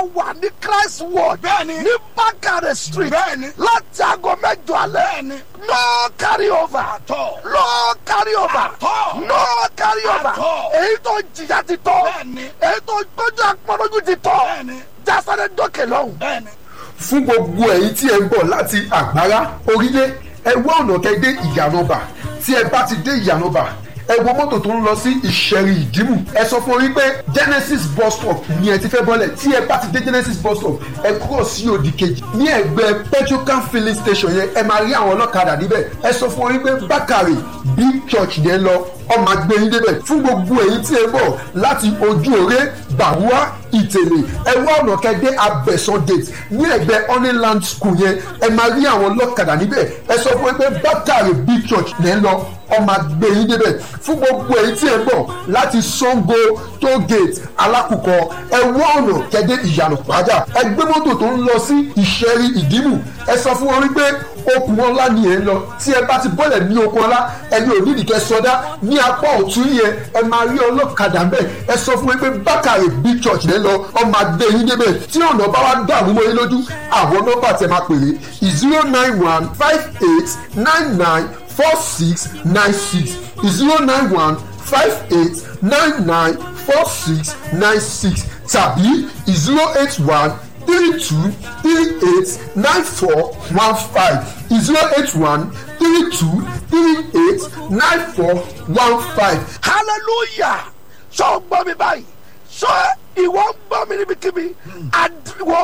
wà ní christ ward Bẹ́ẹ̀ni. ní bákàrẹ̀ street Bẹ́ẹ̀ni. láti aago mẹ́jọ alẹ́ Bẹ́ẹ̀ni. no carry over Àtọ̀. no carry over Àtọ̀. no carry over Àtọ̀. èyí tó jìyà ti tọ́ Bẹ́ẹ̀ni. èyí tó gbójú àpọ̀lójú ti tọ́ Bẹ́ẹ̀ni. jásáré dókè lọ́hùn. bẹ́ẹ̀ni. fún gbogbo ẹ̀yin tí ẹ ń bọ̀ láti àgbára orílẹ̀ ẹ wá ọ̀nà kẹ́ dé ìyànàbà tí ẹ bá ti dé ìyànàbà ẹ wo mọ́tò tó ń lọ sí ìṣẹ̀rì ìdìmú ẹ sọ fún orí pé genesis bus stop ni ẹ ti fẹ́ bọ́lẹ̀ tí ẹ bá ti dé genesis bus stop ẹ kúrò sí òdì kejì ní ẹgbẹ́ petrocan filling station yẹn ẹ máa rí àwọn ọlọ́kadà níbẹ̀ ẹ sọ fún orí pé bákàrè big church yẹn lọ ọmọ agbẹ́yìn débẹ̀ fún gbogbo èyí tí ẹ bọ̀ láti ojú òré gbàwúrà ìtẹ̀lẹ̀ ẹ wá ọ̀nà kẹ́dẹ́ abẹ́sán gate ní ẹgbẹ́ honeyland school yẹn ẹ máa rí àwọn ọlọ́kadà níbẹ̀ ẹ sọ fún ẹ pé bátàrí big church lẹ́ ń lọ ọmọ agbẹ́yìn débẹ̀ fún gbogbo èyí tí ẹ bọ̀ láti sango toll gate alákùkọ ẹ wá ọ̀nà kẹ́dẹ́ ìyànà pàjá ẹ gbé mọ́tò tó ń lọ sí ìṣẹ́rí ìdìmú ẹ sọ fún wọn wípé okùn ọlá ni ẹ ń lọ tí ẹ bá ti bọ́lẹ̀ ní okùn ọlá ẹni ò nídìí kẹ́ sọdá ní apá ọ̀tún yẹn ẹ máa rí ọlọ́kadà ń bẹ̀ ẹ sọ fún wọn pé bákàrè big church lẹ́ lọ ọmọ adé yín débẹ̀ tí ọ̀nà bá wá dàrú mọ́ yín lójú àwọn nọ́mbà tẹ máa pèrè zero nine one five eight nine nine four six nine six zero nine one five eight nine nine four six nine six tàbí zero eight one three two three eight nine four one five zero eight one three two three eight nine four one five. hallelujah sọ gbọ́ mi báyìí sọ ìwọ ń gbọ́ mi níbikíbi àdìwọ́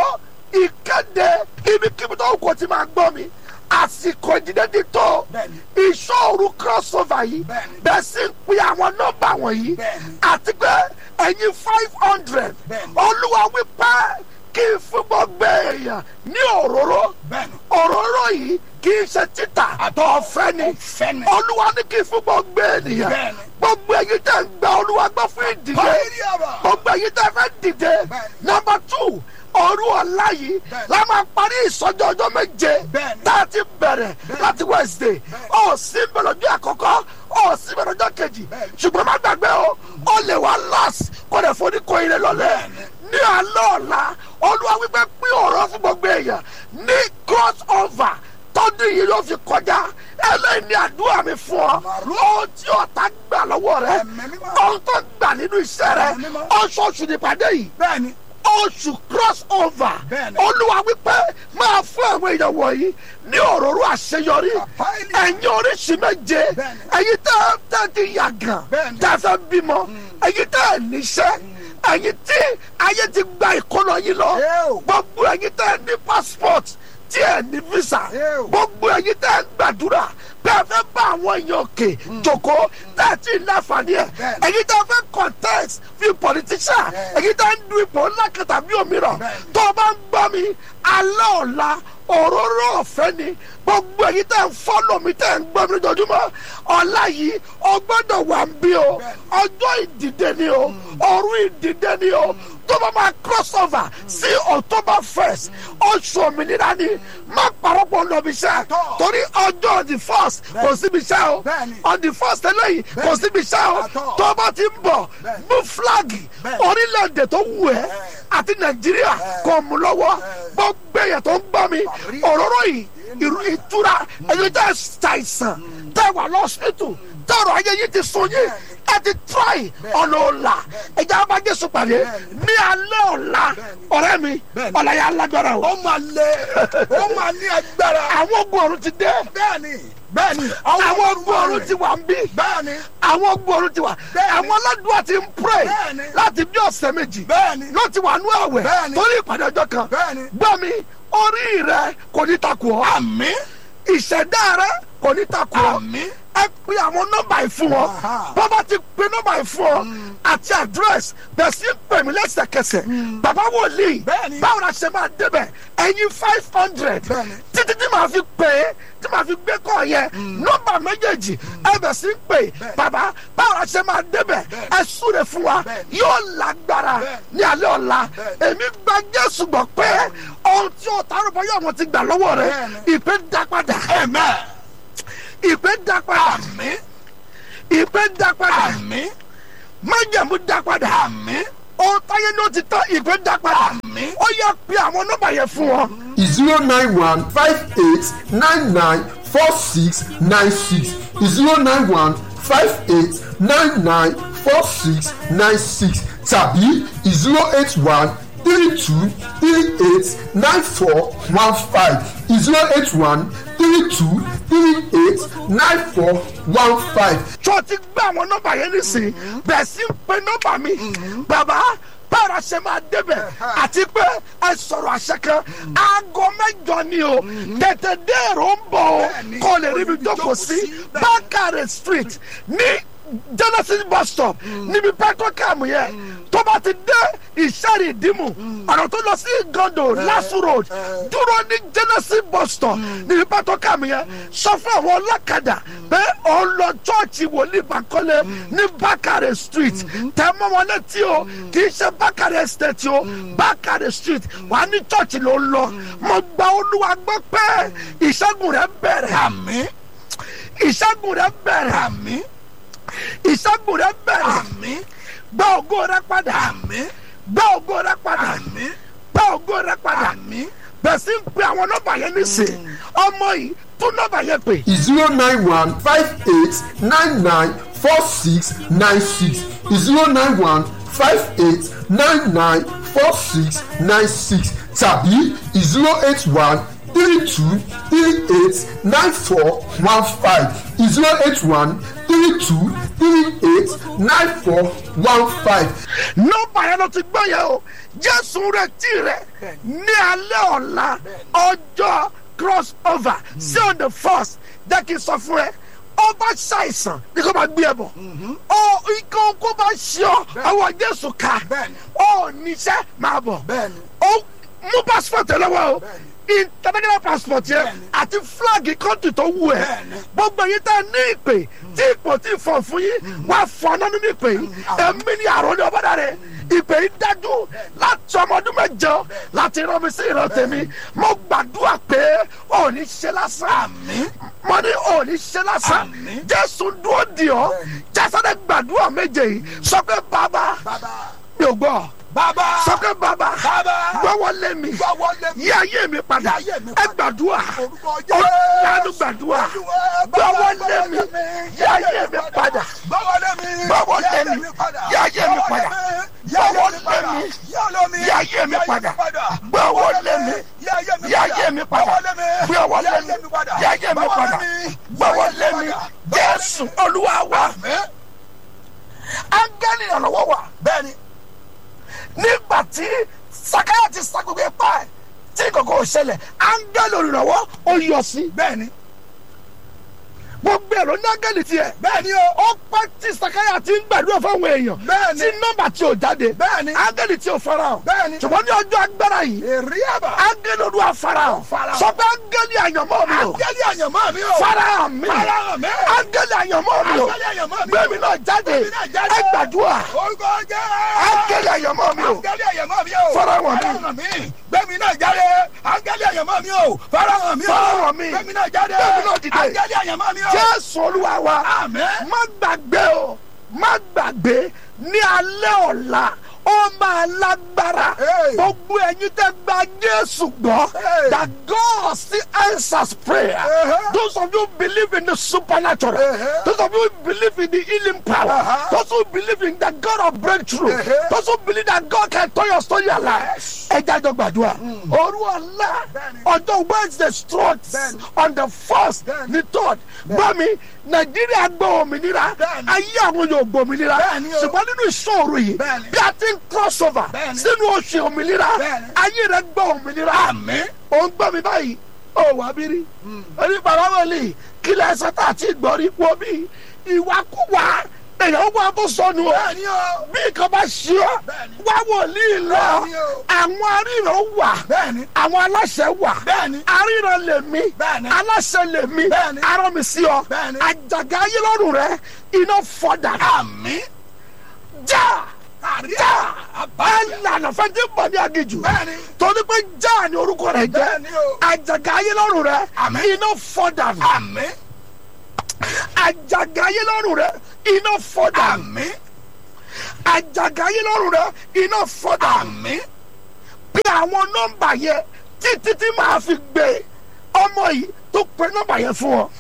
ìkéde ibikíbi tó kò tí máa gbọ́ mi àsìkò ìdílé ti tó Bẹ́ẹ̀ni. ìṣòro crossover yìí Bẹ́ẹ̀ni. bẹ́ẹ̀ sì ń pín àwọn nọ́mbà wọ̀nyí Bẹ́ẹ̀ni. àti pé ẹ̀yin five hundred Bẹ́ẹ̀ni. olúwa wípé kí n fún gbogbo èèyàn ní òróró Bẹ́ẹ̀ni. òróró yìí kì í ṣe títà Àtọ̀. ọ̀fẹ́ ni Ọ̀fẹ́ ni. olúwa ní kí n fún gbogbo ènìyàn Bẹ́ẹ̀ni. gbogbo èyí tẹ̀ ń gba olúwa gbọ́ fún ìdílé Báyìí àbá. gbogbo èyí tẹ̀ fẹ́ dìde Bẹ́ẹ̀ni. nọmba two ọ̀rú ọ̀la yìí Bẹ́ẹ̀ni. la máa parí ìsọjọ́ ọjọ́ méje Bẹ́ẹ̀ni. tá a ti bẹ̀rẹ̀ láti wednesday ó sì ń bẹ̀rẹ̀ ọjọ́ àkọ́kọ́ ó sì bẹ̀rẹ̀ ọjọ́ kejì Bẹ́ẹ̀ni. ṣùgbọ́n má gbàgbé o ó lè wá lọ́s kó lè foni kó ire lọ́lẹ̀ Bẹ́ẹ̀ni. ní alẹ́ ọ̀la olúwa wípé pín ọ̀rọ̀ fún gbogbo èèyàn ní cross over tọ́dún yìí ló fi kọjá ẹlẹ́yìn ní àdúrà mi fún ọ Màrú. ohun tí ọ̀tá gbà lọ́wọ́ rẹ Ẹ̀mí mímọ́. ohun tó gbà nínú iṣẹ́ rẹ Ẹ̀mí mímọ́. oṣooṣù nípàdé yìí bẹ́ẹ̀ni. oṣù cross over Bẹ́ẹ̀ni. olúwa wípé máa fún àwọn èèyàn wọ̀nyí ní òróró àṣeyọrí Àpáìlì. ẹ̀yin oríṣi méje Bẹ́ẹ̀ni. ẹ̀yin tẹ́ tẹ́ ti yàgàn Bẹ́ẹ̀ni. tẹ́ fẹ́ bímọ ẹ̀yin tẹ́ níṣẹ́ ẹ̀yin tí ayé ti gba ìkọlọ yín lọ Eo. gbogbo ẹ̀yin tẹ́ ní passport tí ẹ̀ ní visa Eo. gbogbo ẹ̀yin tẹ́ gbàdúrà bẹ́ẹ̀ fẹ́ bá àwọn èèyàn òkè jòkó tẹ́ ti láǹfààní ẹ̀ Bẹ́ẹ̀ni. ẹ̀yin tẹ́ fẹ́ contest fi politician Bẹ́ẹ̀ni. ẹ̀yin tẹ́ ń du ipò ńlá kan tàbí òmíràn Bẹ́ẹ̀ni. tó o bá ń gbọ́ mi alẹ́ ọ̀la òróró ọ̀fẹ́ ni gbogbo èyí tẹ́ ń fọ́lọ̀ mi tẹ́ ń gbọ́ mi lójoojúmọ́ ọ̀la yìí o gbọ́dọ̀ wà ń bí o ọjọ́ ìdìde ni o òru ìdìde ni o tó bá máa cross over sí october first oṣù òmìnira ni má parọ́pọ̀ lọ́bi iṣẹ́ torí ọjọ́ the first kò síbi iṣẹ́ o Bẹ́ẹ̀ni. on the first eléyìí kò síbi iṣẹ́ o Àtọ̀. tó bá ti ń bọ̀ Bẹ́ẹ̀ni. mú flagi Bẹ́ẹ̀ni. orílẹ̀-èdè tó wù ẹ́ àti nàìjíríà kò mú lọ́wọ́ gbogbo èèyàn tó ń gbọ́ mi òróró yìí ìrú ìtura ẹni tẹ́ ṣàìsàn tẹ́ wà lọ́sítù tọrọ ayé yìí ti sun yín ẹ ti try ọ̀nà ọ̀la ẹ̀jẹ̀ á bá jésù pàdé ní alẹ́ ọ̀la ọ̀rẹ́ mi Bẹ́ẹ̀ni. ọ̀la yà á lágbára o ó máa lé ó máa ní agbára. àwọn ogun ọ̀run ti dé bẹ́ẹ̀ni bẹ́ẹ̀ni. àwọn ogun ọ̀run ti wà ń bí bẹ́ẹ̀ni àwọn ogun ọ̀run ti wà Bẹ́ẹ̀ni. àwọn aládùúgbò ti ń pray Bẹ́ẹ̀ni. láti bí ọ̀sẹ̀ méjì bẹ́ẹ̀ni. ló ti wà nú àwẹ̀ Bẹ́ẹ̀ni. torí ìpàdé ọjọ́ kan Bẹ́ẹ̀ni. gbọ́ mi orí rẹ kò ní takò ọ́ àmín ìṣẹ̀dá rẹ kò ní takò ọ́ àmín. ẹ pe àwọn nọ́mbà yìí fún wọn Aha. bàbá ti pe nọ́mbà yìí fún ọ àti àdírẹ́sì bẹ̀ sí ń pè mí lẹ́sẹ̀kẹsẹ̀ bàbá wòlíì Bẹ́ẹ̀ni. báwo la ṣe máa débẹ̀ ẹ̀yin five hundred Bẹ́ẹ̀ni. títí tí màá fi pè é tí màá fi gbé kọ́ yẹn nọ́mbà méjèèjì ẹ bẹ̀ sí ń pè bàbá báwo la ṣe máa débẹ̀ ẹ súre fún wa Bẹ́ẹ̀ni. yóò lágbára Bẹ́ẹ̀ni. ní alẹ́ ọ̀la Bẹ́ẹ̀ni. èmi gba Jésù gbọ́ pé ohun tí o tààrọ̀ bọ́ yóò wọ́n ti gbà lọ́wọ́ rẹ̀ Bẹ́ẹ̀ni. ìpè dá padà amen. ìpè dá padà àmín ìpè dá padà àmín májẹ̀mú dá padà àmín ohun táyé ní ó ti tán ìpè dá padà ó yẹ pé àwọn nọ́mbà yẹn fún wọn. zero nine one five eight nine nine four six nine six zero nine one five eight nine nine four six nine six tàbí zero eight one three two three eight nine four one five zero eight one three two three eight nine four one five. tó ti gbé àwọn nọ́mbà yẹn nísìnyí bẹ̀ẹ̀ sí ń pe nọ́mbà mi bàbá bára ṣe máa débẹ̀ àti pé ẹ sọ̀rọ̀ àṣẹ kan aago mẹ́jọ ni o tètè dé èrò ń bọ̀ o kò lè rí mi jókòó sí bákàrẹ̀ street ní genesis bus stop níbi petrocam yẹn tó bá ti dé ìṣẹ́rì ìdímù ọ̀nà tó lọ sí gondo lasu road dúró ní genesis bus stop níbi petrocam yẹn sọ fún àwọn ọlọ́kadà pé òun lọ chọ́ọ̀chì wòlíì bankole ní bákàrẹ̀ street tẹ́ mọ́ wọn létí o kì í ṣe bákàrẹ̀ estate o bákàrẹ̀ street wà ní chọ́ọ̀chì ló ń lọ mo gba olúwa gbọ́ pé ìṣẹ́gun rẹ̀ bẹ̀rẹ̀ àmín ìṣẹ́gun rẹ̀ bẹ̀rẹ̀ àmín ìṣẹ́gun rẹ̀ bẹ̀rẹ̀ àmín gbá ògo rẹ̀ padà àmín gbá ògo rẹ̀ padà àmín gbá ògo rẹ̀ padà àmín bẹ̀ẹ̀ sí ń pe àwọn nọ́mbà yẹn nísìn ọmọ yìí tún nọ́mbà yẹn pè zero nine one five eight nine nine four six nine six zero nine one five eight nine nine four six nine six tàbí zero eight one three two three eight nine four one five zero eight one three two three eight nine four one five. nọ́mbà yẹn ló ti gbọ́ yẹn o jésù retí rẹ̀ ní alẹ́ ọ̀la ọjọ́ cross over sí on the first jẹ́ kí n sọ fún ẹ ó bá ṣàìsàn ní kó bá gbé ẹ bọ̀ ó ikọ̀ kó bá ṣe ọ ọwọ́ jésù ká Bẹ́ẹ̀ni. ó níṣẹ́ máa bọ̀ bẹ́ẹ̀ni ó mú passport ẹ lọ́wọ́ o international passport yẹn Bẹ́ẹ̀ni. àti flag country tó wù ẹ́ Bẹ́ẹ̀ni. gbogbo yìí tẹ́ ní ìpè tí ipò tí fọ̀ fún yín wà fọ̀ náà nínú ìpè yìí ẹ̀mí ni àrùn ní ọ̀bọ̀dà rẹ̀ ìpè yìí dájú láti ọmọ ọdún mẹ́jọ láti rán mi sí ìran tèmi mo gbàdúrà pé ò ní ṣe lásán àmín mo ní ò ní ṣe lásán Àmín. jésù dúró di ọ jásádẹ gbàdúrà méje yìí sọ pé bàbá bàbá mi ò gbọ́ bàbá sọ pé bàbá bàbá gbọ́wọ́ lé mi gbọ́wọ́ lé mi yí ayé mi padà Yí ayé mi ẹ padà. gbàdúrà orúkọ ọ̀làdù gbàdúrà gbọ́wọ́ lé mi yí ayé mi padà gbọ́wọ́ lé mi Gbọ́wọ́ lé mi. Yí ayé mi padà. Gbọ́wọ́ lé mi. Yí ayé mi padà. Gbọ́wọ́ lé mi. Yí ayé mi padà. Gbọ́wọ́ lé mi. Yí ayé mi padà. Gbọ́wọ́ lé mi. Jésù Olúwa wa áńgẹ́lì ìrànlọ́wọ́ wa bẹ́ẹ̀ni nígbà tí sakaya ti sa gbogbo ipá ẹ̀ tí kòkó ò ṣẹlẹ̀ áńgẹ́lì olùrànwọ́ ó yọ sí bẹ́ẹ̀ni gbogbo ẹ̀ ló ní áńgẹ́lì tiẹ̀ bẹ́ẹ̀ni o ó pẹ́ tí sakaya ti ń gbàdúrà fáwọn èèyàn Bẹ́ẹ̀ni. tí nọ́mbà tí ò jáde Bẹ́ẹ̀ni. áńgẹ́lì tí ò farahàn Bẹ́ẹ̀ni. ṣùgbọ́n ní ọjọ́ agbára yìí èrè àbá áńgẹ́lì olúwa farahàn Farahàn. sọ pé áńgẹ́lì àyànmọ́ mi o ángẹ́lì àyànmọ́ mi o farahàn mi Farahàn mi. áńgẹ́lì àyànmọ́ mi o Áńgẹ́lì àyànmọ́ mi o. gbẹ̀mí náà jáde Gbẹ̀mí náà jáde. ẹ gbàdúrà orúkọ jẹ́ áńgẹ́lì àyànmọ́ mi o ángẹ́lì àyànmọ́ mi o Farahàn mi. Farahàn mi gbẹ̀mí náà jáde ángẹ́lì àyànmọ́ mi o Farahàn mi o Farahàn mi. gbẹ̀mí náà jáde Gbẹ̀mí náà dìde. ángẹ́lì àyànmọ́ mi o jésù olúwa wa Àmín. má gbàgbé o má gbàgbé ní alẹ́ ọ̀la ó máa lágbára Hey. gbogbo ẹ̀yin tẹ́ gba jésù gbọ́ Hey. that God still answers prayer Uh-huh. those of you believe in the supernatural Uh-huh. those of you believe in the healing power Uh-huh. those who believe in the God of breakthrough Uh-huh. those who believe that God can turn your story alive Yes. ẹ jájọ gbàdúrà òru ọ̀la Bẹ́ẹ̀ni. ọjọ́ wednesday strong Bẹ́ẹ̀ni. on the first Bẹ́ẹ̀ni. ní third gbọ́ mi nàìjíríà gbọ́ òmìnira Bẹ́ẹ̀ni. ayé àwọn yóò gbọ́ òmìnira Bẹ́ẹ̀ni o. ṣùgbọ́n nínú ìṣòro yìí Bẹ́ẹ̀ni. bí a ti ń cross over Bẹ́ẹ̀ni. sínú oṣù òmìnira Bẹ́ẹ̀ni. ayé rẹ gbọ́ òmìnira Àmín. ò ń gbọ́ mi báyìí ó wà bí rí oníbàárà wọlé kílẹ̀ ẹsẹ̀ tá a ti gbọ́ rí wọ́n bí ìwàkúwà èèyàn wà bó sọnù o bẹ́ẹ̀ni o bí nǹkan bá ṣe ọ́ Bẹ́ẹ̀ni. wá wòlíì lọ Bẹ́ẹ̀ni o. àwọn aríran wà bẹ́ẹ̀ni àwọn aláṣẹ wà Bẹ́ẹ̀ni. aríran lèmi Bẹ́ẹ̀ni. aláṣẹ lèmi Bẹ́ẹ̀ni. arán mi sí ọ Bẹ́ẹ̀ni. àjàgà ayé lọ́rùn rẹ iná fọdà àmín já àrí já àbáyé ẹlànà fẹjẹ bọ ní agijù Bẹ́ẹ̀ni. torí pé já ni orúkọ rẹ jẹ Bẹ́ẹ̀ni o. àjàgà ayé lọ́rùn rẹ Àmín. iná fọdà àmín àjàgà ayé lọ́rùn rẹ iná fọdà àmín àjàgà yín lọ́rùn rẹ iná fọ́dà àmín bí àwọn nọ́mbà yẹn títí tí màá fi gbé ọmọ yìí tó pe nọ́mbà yẹn fún ọ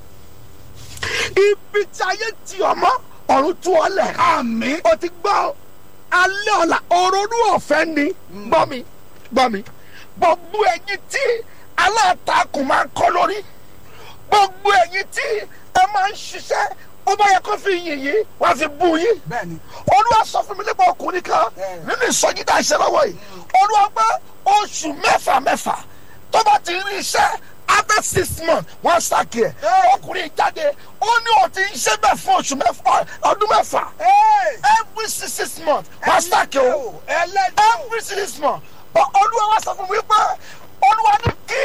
ibi tí ayé ti ọmọ ọ̀run tú ọ lẹ̀ àmín o ti gbọ́ alẹ́ ọ̀la òrònú ọ̀fẹ́ ni gbọ́ mi gbọ́ mi gbogbo ẹ̀yin tí alátakùn máa ń kọ́ lórí gbogbo ẹ̀yin tí ẹ máa ń ṣiṣẹ́ ó bá yẹ kó fi yìn yín wá fi bú yín bẹ́ẹ̀ni olúwa sọ fún mi nípa ọkùnrin kan nínú ìsọjí tá a ṣe lọ́wọ́ yìí olúwa pé oṣù mẹ́fà mẹ́fà tó bá ti rí iṣẹ́ after six months wọ́n ṣàkí ẹ̀ ọkùnrin jáde ó ní ó ti ń ṣe bẹ́ẹ̀ fún oṣù mẹ́fà ọdún mẹ́fà every six six months wọ́n ṣàkí o ẹlẹ́dọ̀ every six months but olúwa wá sọ fún mi pé olúwa ní kí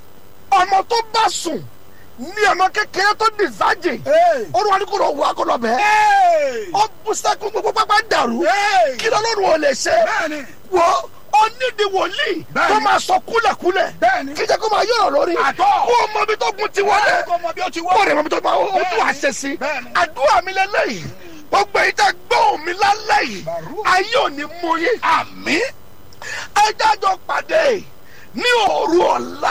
ọmọ tó bá sùn ní ọmọ kékeré tó di virgin olúwa ní kó lọ wọ akọlọ bẹ́ẹ̀ ó bú sẹ́kún gbogbo pápá dàrú kí lọ́lọ́run ò lè ṣe bẹ́ẹ̀ni wo onídìí wòlíì Bẹ́ẹ̀ni. tó máa sọ kúlẹ̀kúlẹ̀ Bẹ́ẹ̀ni. kí jẹ́ kó máa yọ̀rọ̀ lórí Àtọ́. kó o mọ ibi tó gun ti wọlé kó mọ bí ó ti wọ́ kó o rẹ̀ mọ ibi tó máa o tún Bẹ́ẹ̀ni. àṣẹ sí Bẹ́ẹ̀ni. àdúrà mi lélẹ́yìí gbogbo èyí tẹ́ gbóhùn mi lálẹ́ yìí Bàrú. ayé ò ní mú yín àmín ẹ jájọ pàdé ní òru ọ̀la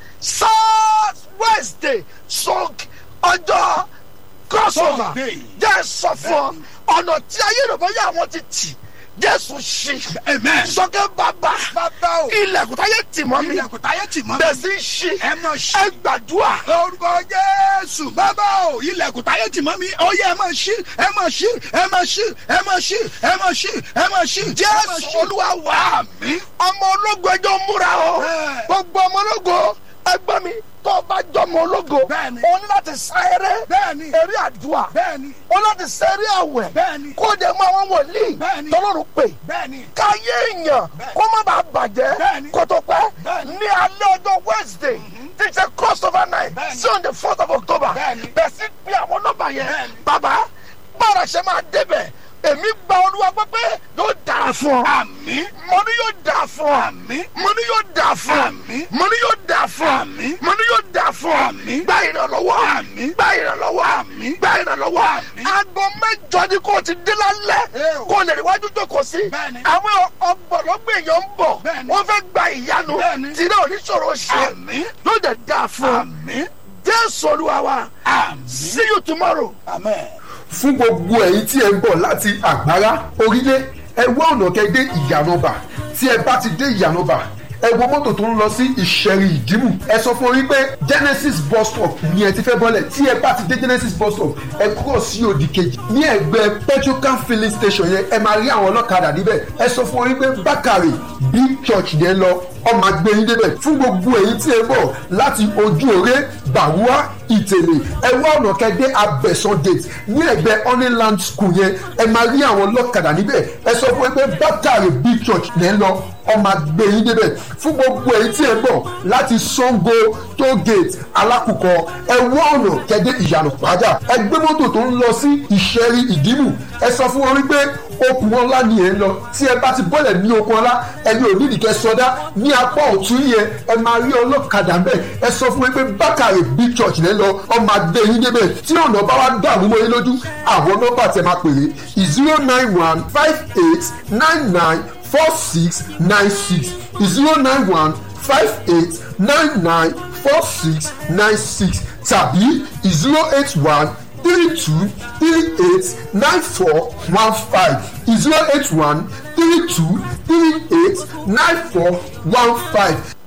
south wednesday song ọjọ́ crossover Sunday. jẹ́ sọ fún ọ ọ̀nà tí ayé rẹ̀ bọ́yá àwọn ti tì jésù ṣí amen sọ́kẹ́ bàbá bàbá o ilẹ̀kùn táyé tì mọ́ mi ilẹ̀kùn táyé tì mọ́ mi bẹ́ẹ̀ sì ṣí ẹ mọ̀ ṣí ẹ gbàdúrà orúkọ jésù bàbá o ilẹ̀kùn táyé tì mọ́ mi ó yẹ ẹ máa ṣí ẹ máa ṣí ẹ máa ṣí ẹ máa ṣí ẹ máa ṣí ẹ máa ṣí jésù olúwa wà àmín ọmọ ológo ẹjọ́ múra o Bẹ́ẹ̀. gbogbo ọmọ ológo ẹgbẹ́ mi tó o bá jọmọ ológo Bẹ́ẹ̀ni. o ní láti sá eré Bẹ́ẹ̀ni. eré àdúrà bẹ́ẹ̀ni o ní láti sá eré àwẹ̀ Bẹ́ẹ̀ni. kó o dẹ̀ mọ àwọn wòlíì Bẹ́ẹ̀ni. tọ́lọ́run pè bẹ́ẹ̀ni káyé èèyàn Bẹ́ẹ̀ni. kó má bàa bàjẹ́ Bẹ́ẹ̀ni. kó tó pẹ́ Bẹ́ẹ̀ni. ní alẹ́ ọjọ́ wednesday tí ṣe cross over night Bẹ́ẹ̀ni. sí on the fourth of october Bẹ́ẹ̀ni. bẹ́ẹ̀ sí pé àwọn nọ́mbà yẹn Bẹ́ẹ̀ni. bàbá bára ṣe máa débẹ̀ èmi gba olúwa gbọ́ pé yóò dára fún ọ àmín mo ní yóò dà fún ọ Àmín. mo ní yóò dà fún ọ Àmín. mo ní yóò dà fún ọ Àmín. mo ní yóò dà fún ọ Àmín. gba ìrànlọ́wọ́ Àmín. gba ìrànlọ́wọ́ Àmín. gba ìrànlọ́wọ́ Àmín. aago mẹ́jọ ni kò ti dé lálẹ́ Ẹ o. kò lè rí wájú jókòó sí Bẹ́ẹ̀ni. àwọn ọgbọ̀lọ́gbọ̀ èèyàn ń bọ̀ Bẹ́ẹ̀ni. wọ́n fẹ́ gba ìyanu Bẹ́ẹ̀ni. tìrẹ oníṣòro ṣe Àmín. yóò dẹ̀ dà fún ọ àmín jésù olúwa wa àmín see you tomorrow. amen. fún gbogbo ẹ̀yin tí ẹ ń bọ̀ láti àgbárá orílẹ̀ ẹ wá ọ̀nà kẹ́ dé ìyànàbà tí ẹ bá ti dé ìyànàbà ẹ wo mọ́tò tó ń lọ sí ìṣẹ̀rì ìdìmú ẹ sọ fún orí pé genesis bus stop ni ẹ ti fẹ́ bọ́lẹ̀ tí ẹ bá ti dé genesis bus stop ẹ kúrò sí òdì kejì ní ẹgbẹ́ petrocan filling station yẹn ẹ máa rí àwọn ọlọ́kadà níbẹ̀ ẹ sọ fún orí pé bákàrè big church yẹn lọ ọmọ agbẹ́yìn débẹ̀ fún gbogbo èyí tí ẹ bọ̀ láti ojú òré bàwúà ìtẹ̀lẹ̀ ẹ wá ọ̀nà kẹ́dẹ́ abẹ́sán gate ní ẹgbẹ́ honeyland school yẹn ẹ máa rí àwọn ọlọ́kadà níbẹ̀ ẹ sọ fún ẹ pé bátàrí big church lẹ́ ń lọ ọmọ agbẹ́yìn débẹ̀ fún gbogbo èyí tí ẹ bọ̀ láti sango toll gate alákùkọ ẹ wá ọ̀nà kẹ́dẹ́ ìyànà pàjá ẹ gbé mọ́tò tó ń lọ sí ìṣẹ́rí ìdìmú ẹ sọ fún wọn wípé okùn ọlá ni ẹ ń lọ tí ẹ bá ti bọ́lẹ̀ ní okùn ọlá ẹni ò nídìí kẹ́ sọdá ní apá ọ̀tún yẹn ẹ máa rí ọlọ́kadà ń bẹ̀ ẹ sọ fún mi pé bákàrè big church lẹ́ lọ ọmọ adé yín débẹ̀ tí ọ̀nà bá wá dàrú mọ́ yín lójú àwọn nọ́mbà tẹ máa pèrè zero nine one five eight nine nine four six nine six zero nine one five eight nine nine four six nine six tàbí zero eight one three two three eight nine four one five zero eight one three two three eight nine four one five